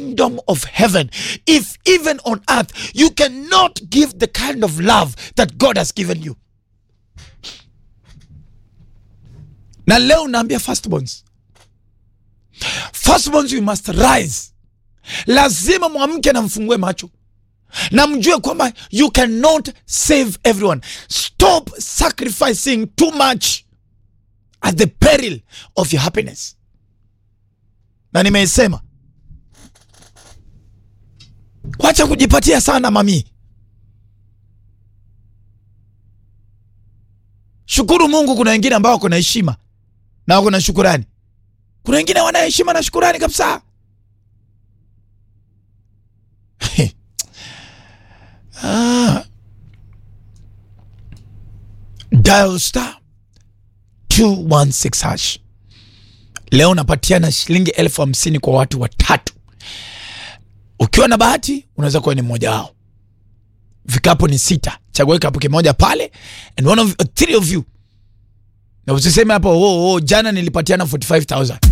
kingdom of heaven if even on earth you cannot give the kind of love that God has given you. Na leo naambia firstborns, firstborns we must rise. Lazima mwamke na mfungue macho na mjue kwamba you cannot save everyone. Stop sacrificing too much at the peril of your happiness. Na nimeisema, wacha kujipatia sana mami. Shukuru Mungu. Kuna wengine ambao wako na heshima na wako na shukurani. Kuna wengine wana heshima na shukurani kabisa. Ah. Dial star 216 hash. Leo napatiana shilingi elfu hamsini kwa watu watatu. Ukiwa na bahati unaweza kuwa ni mmoja wao. Vikapu ni sita, chagua kikapu kimoja pale and one of three of you, na usiseme hapo oh, oh, jana nilipatiana 45000